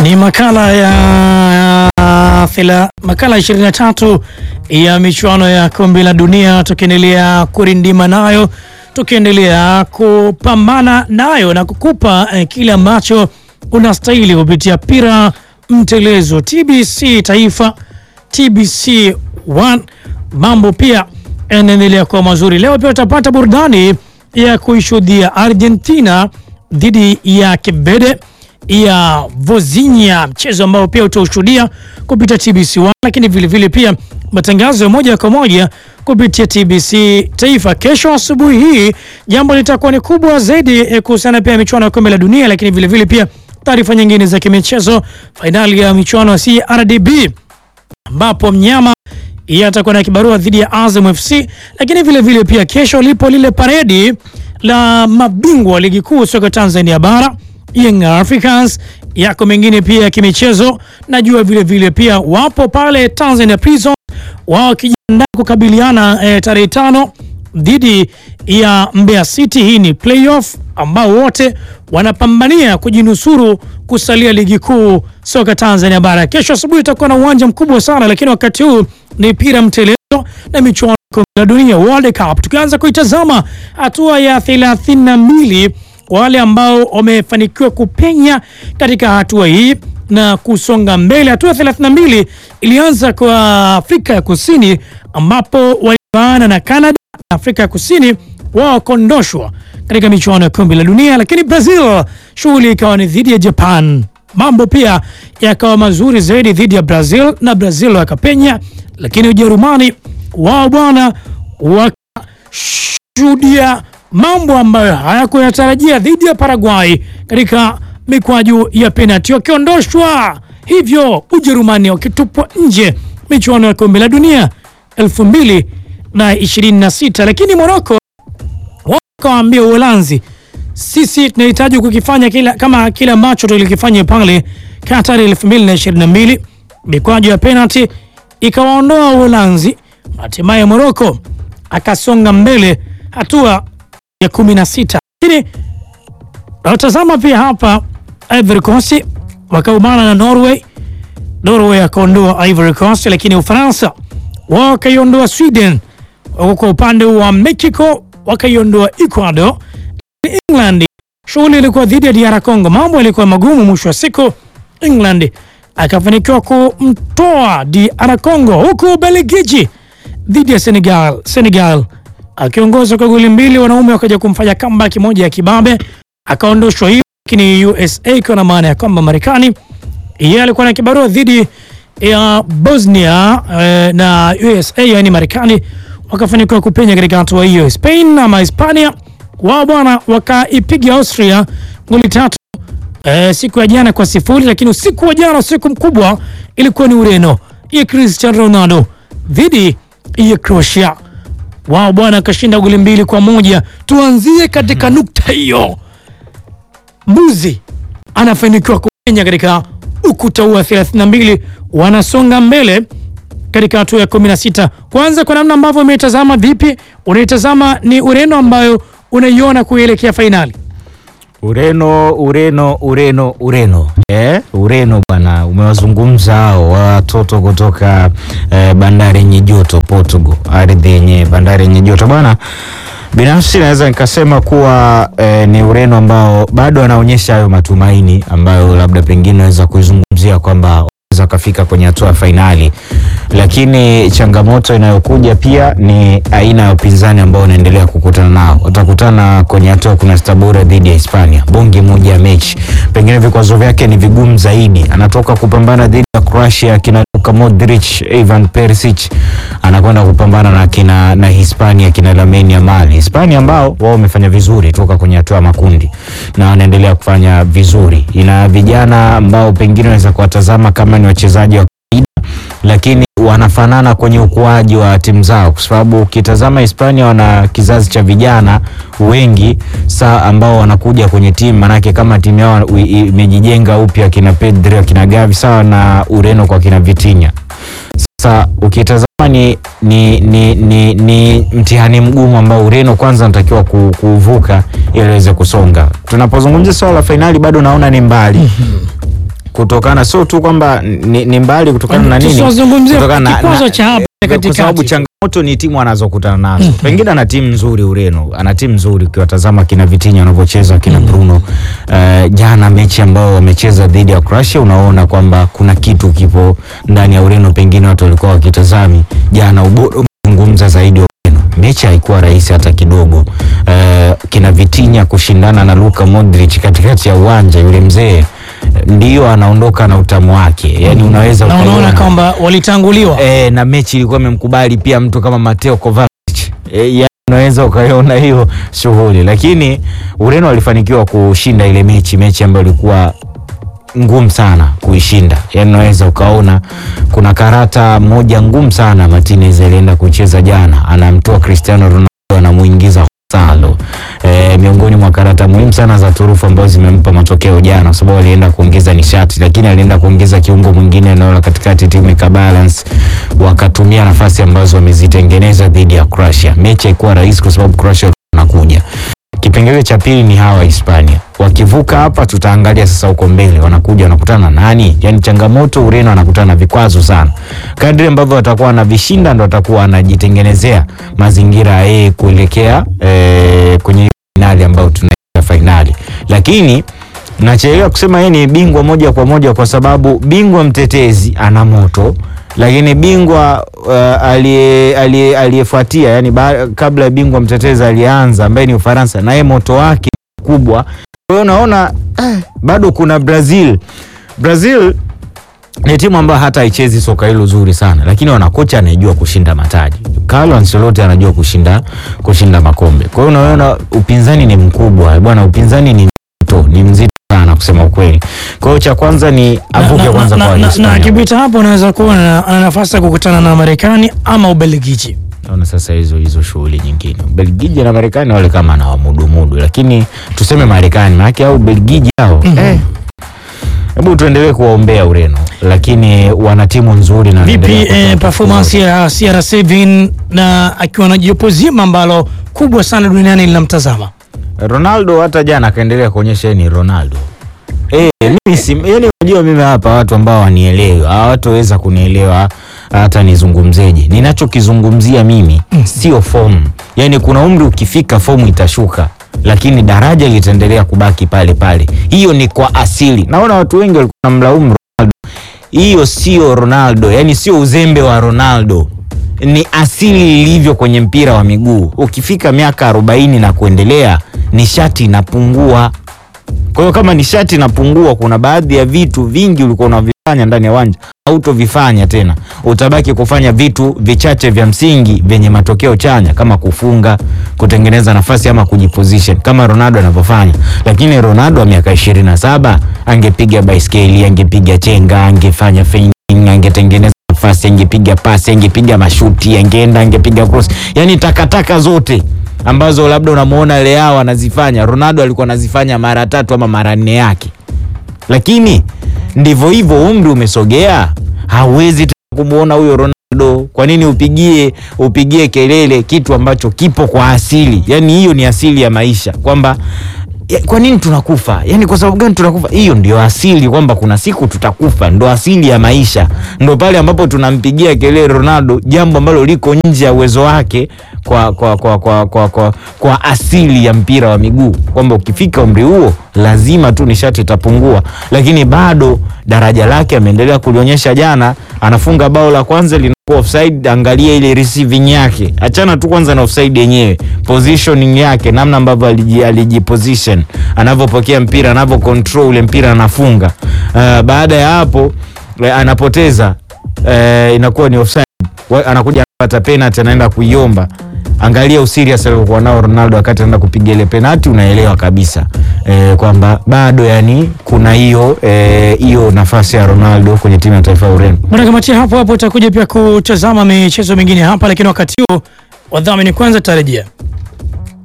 Ni makala ya thela, makala 23 ya michuano ya kombe la dunia, tukiendelea kurindima nayo, tukiendelea kupambana nayo na kukupa eh, kile ambacho unastahili kupitia pira mtelezo TBC Taifa, TBC 1. Mambo pia yanaendelea kuwa mazuri. Leo pia utapata burudani ya kuishuhudia Argentina dhidi ya Kebede ya Vozinha, mchezo ambao pia utaushuhudia kupitia TBC 1, lakini vilevile pia matangazo ya moja kwa moja kupitia TBC Taifa. Kesho asubuhi hii jambo litakuwa ni kubwa zaidi eh, kuhusiana pia michuano ya kombe la dunia, lakini vilevile pia taarifa nyingine za kimichezo, fainali ya michuano ya CRDB ambapo mnyama yeye atakuwa na kibarua dhidi ya Azam FC, lakini vile vile pia kesho lipo lile paredi la mabingwa ligi kuu soka Tanzania bara Young Africans. Yako mengine pia ya kimichezo, najua vile vile pia wapo pale Tanzania Prison wao wakijiandaa kukabiliana eh, tarehe tano dhidi ya Mbeya City. Hii ni playoff ambao wote wanapambania kujinusuru kusalia ligi kuu soka Tanzania bara. Kesho asubuhi itakuwa na uwanja mkubwa sana, lakini wakati huu ni pira mtelezo na michuano ya kombe la dunia World Cup. Tukianza kuitazama hatua ya 32 wale ambao wamefanikiwa kupenya katika hatua hii na kusonga mbele. Hatua 32 ilianza kwa Afrika ya Kusini ambapo walivaana na Canada na Afrika ya Kusini wao wakondoshwa katika michuano ya kombe la dunia, lakini Brazil shughuli ikawa ni dhidi ya Japan. Mambo pia yakawa mazuri zaidi dhidi ya Brazil na Brazil wakapenya, lakini Ujerumani wao bwana wakashuhudia mambo ambayo hayakuyatarajia dhidi ya Paraguay katika mikwaju ya penalti, wakiondoshwa hivyo Ujerumani wakitupwa nje michuano ya kombe la dunia 2026. Lakini Morocco wakawaambia Uholanzi, sisi tunahitaji kukifanya kila, kama kile ambacho tulikifanya pale Qatar 2022. Mikwaju ya penalti ikawaondoa Uholanzi, hatimaye Morocco akasonga mbele hatua ya 16. Lakini natazama pia hapa Ivory Coast wakaumana na Norway, Norway akaondoa Ivory Coast, lakini Ufaransa wao wakaiondoa Sweden, wako kwa upande wa Mexico wakaiondoa Ecuador. England shughuli ilikuwa dhidi ya DR Congo, mambo yalikuwa magumu. Mwisho wa siku England akafanikiwa kumtoa DR Congo, huku Ubelgiji dhidi ya Senegal, Senegal akiongoza kwa goli mbili, wanaume wakaja kumfanya comeback moja ya kibabe, akaondoshwa hiyo. Lakini USA ikiwa na maana ya kwamba Marekani yeye alikuwa na kibarua dhidi ya Bosnia eh, na USA yani Marekani wakafanikiwa kupenya katika hatua hiyo. Spain ama Hispania wao bwana wakaipiga Austria goli tatu eh, siku ya jana kwa sifuri, lakini usiku wa jana, usiku mkubwa, ilikuwa ni Ureno ya Cristiano Ronaldo dhidi ya Croatia wao bwana akashinda goli mbili kwa moja. Tuanzie katika nukta hiyo, mbuzi anafanikiwa kupenya katika ukuta huu wa 32, wanasonga mbele katika hatua ya 16. Kwanza kwa namna ambavyo umeitazama, vipi unaitazama ni Ureno ambayo unaiona kuelekea fainali? Ureno, Ureno, Ureno, Ureno eh, Ureno bwana, umewazungumza hao watoto kutoka eh, bandari yenye joto Portugal, ardhi yenye bandari yenye joto bwana. Binafsi naweza nikasema kuwa eh, ni Ureno ambao bado wanaonyesha hayo matumaini ambayo labda pengine naweza kuizungumzia kwamba wanaweza kafika kwenye hatua ya fainali, lakini changamoto inayokuja pia ni aina ya upinzani ambao unaendelea kukutana nao. Watakutana kwenye hatua kuna Stabora dhidi ya Hispania, bonge moja ya mechi, pengine vikwazo vyake ni vigumu zaidi. Anatoka kupambana dhidi ya Croatia, kina Luka Modric, Ivan Perisic, anakwenda kupambana na kina na Hispania, kina Lamine Yamal. Hispania ambao wao wamefanya vizuri toka kwenye hatua ya makundi na wanaendelea kufanya vizuri. Ina vijana ambao pengine unaweza kuwatazama kama ni wachezaji wa lakini wanafanana kwenye ukuaji wa timu zao, kwa sababu ukitazama Hispania wana kizazi cha vijana wengi saa ambao wanakuja kwenye timu, manake kama timu yao imejijenga upya, kina Pedri, kina Gavi, sawa na Ureno kwa kina Vitinha. Sasa ukitazama ni, ni, ni, ni, ni mtihani mgumu ambao Ureno kwanza anatakiwa kuvuka ili aweze kusonga. Tunapozungumzia swala la fainali bado naona ni mbali kutokana sio tu kwamba ni, ni mbali kutokana na nini, Tusiwazungumzie Kutokana na- kikwazo na- cha hapa kwa sababu katikati. changamoto ni timu anazokutana nazo. Pengine ana timu nzuri Ureno, ana timu nzuri ukiwatazama kina Vitinha wanavyocheza kina Bruno. Eh, jana mechi ambao wamecheza dhidi ya Croatia, unaona kwamba kuna kitu kipo ndani ya Ureno, pengine watu walikuwa wakitazami jana. Ubora umezungumza zaidi wa Ureno, mechi haikuwa rahisi hata kidogo. Eh, kina Vitinha kushindana na Luka Modric katikati ya uwanja, yule mzee ndio anaondoka na utamu wake, yani unaweza na unaona ukaiona. kwamba walitanguliwa E, na mechi ilikuwa imemkubali pia mtu kama Mateo Kovacic. E, ya, unaweza ukaiona hiyo shughuli, lakini Ureno walifanikiwa kushinda ile mechi, mechi ambayo ilikuwa ngumu sana kuishinda. Yani unaweza ukaona kuna karata moja ngumu sana Martinez alienda kucheza jana, anamtoa Cristiano Ronaldo anamuingiza Gonzalo. E, miongoni mwa karata muhimu sana za turufu ambazo zimempa matokeo jana, kwa sababu alienda kuongeza nishati, lakini alienda kuongeza kiungo mwingine eneo la katikati, timu ika balance, wakatumia nafasi ambazo wamezitengeneza dhidi ya Croatia. Mechi haikuwa rahisi kwa sababu Croatia wanakuja Kipengele cha pili ni hawa Hispania. Wakivuka hapa, tutaangalia sasa huko mbele wanakuja wanakutana na nani. Yani changamoto, Ureno anakutana na vikwazo sana. Kadri ambavyo watakuwa wanavishinda, ndo watakuwa wanajitengenezea mazingira ya yeye kuelekea eh, kwenye finali ambayo tunaita fainali, lakini nachelewa kusema yeye ni bingwa moja kwa moja kwa sababu bingwa mtetezi ana moto lakini bingwa uh, aliye- aliye- aliyefuatia yani ba, kabla ya bingwa mtetezi aliyeanza ambaye ni Ufaransa naye moto wake mkubwa. Kwa hiyo unaona eh, bado kuna Brazil. Brazil ni timu ambayo hata haichezi soka hilo zuri sana, lakini wana kocha anayejua kushinda mataji. Carlo Ancelotti anajua kushinda kushinda makombe. Kwa hiyo unaona upinzani ni mkubwa bwana, upinzani ni mzito, ni mzito sana kusema ukweli. Kwa hiyo cha kwanza ni avuke na, kwanza na, kwa na, na Hispania. akipita hapo unaweza kuona ana nafasi ya kukutana na Marekani ama Ubelgiji. Naona sasa hizo hizo shughuli nyingine. Belgiji na Marekani wale kama na wamudumudu, lakini tuseme Marekani maana au Belgiji hao eh. Hebu tuendelee kuwaombea Ureno, lakini wana timu nzuri na Vipi wanaendelea kutoa eh, performance ya CR7 na akiwa na jopo zima ambalo kubwa sana duniani linamtazama? Ronaldo hata jana akaendelea kuonyesha yeye ni Ronaldo. Eh, mimi si yani, unajua mimi hapa watu ambao wanielewa hawatoweza kunielewa hata nizungumzeje. Ninachokizungumzia mimi sio fomu, yani kuna umri ukifika fomu itashuka, lakini daraja litaendelea kubaki pale pale. Hiyo ni kwa asili. Naona watu wengi walikuwa wanamlaumu Ronaldo, hiyo sio Ronaldo, yani sio uzembe wa Ronaldo ni asili ilivyo kwenye mpira wa miguu. Ukifika miaka arobaini na kuendelea, nishati inapungua. Kwa hiyo kama nishati inapungua, kuna baadhi ya vitu vingi ulikuwa unavifanya ndani ya uwanja hautovifanya tena, utabaki kufanya vitu vichache vya msingi vyenye matokeo chanya kama kufunga, kutengeneza nafasi ama kujiposition kama Ronaldo anavyofanya. Lakini Ronaldo wa miaka ishirini na saba angepiga baiskeli, angepiga chenga, angefanya feinting, angetengeneza nafasi, angepiga pasi, angepiga mashuti, angeenda, angepiga cross, yani takataka zote ambazo labda unamuona Leao anazifanya, Ronaldo alikuwa anazifanya mara tatu ama mara nne yake. Lakini ndivyo hivyo, umri umesogea, hauwezi tena kumuona huyo Ronaldo. Kwa nini upigie upigie kelele kitu ambacho kipo kwa asili? Yani hiyo ni asili ya maisha kwamba ya, kwa nini tunakufa? Yani kwa sababu gani tunakufa? Hiyo ndio asili, kwamba kuna siku tutakufa, ndo asili ya maisha. Ndo pale ambapo tunampigia kelele Ronaldo, jambo ambalo liko nje ya uwezo wake kwa, kwa, kwa, kwa, kwa, kwa, kwa asili ya mpira wa miguu, kwamba ukifika umri huo lazima tu nishati itapungua, lakini bado daraja lake ameendelea kulionyesha. Jana anafunga bao la kwanza linakuwa offside. Angalia ile receiving yake, achana tu kwanza na offside yenyewe, positioning yake, namna ambavyo aliji, alijiposition, anavyopokea mpira, anavyo control ule mpira, anafunga. Uh, baada ya hapo eh, anapoteza eh, inakuwa ni offside, Wa- anakuja anapata penalty, anaenda kuiomba. Angalia userious aliokuwa nao Ronaldo wakati anaenda kupiga ile penalty, unaelewa kabisa eh, kwamba bado yani kuna hiyo eh, hiyo nafasi ya Ronaldo kwenye timu ya taifa ya Ureno. Mwanakamatia hapo hapo utakuja pia kutazama michezo mingine hapa, lakini wakati huo wadhamini kwanza tarejea.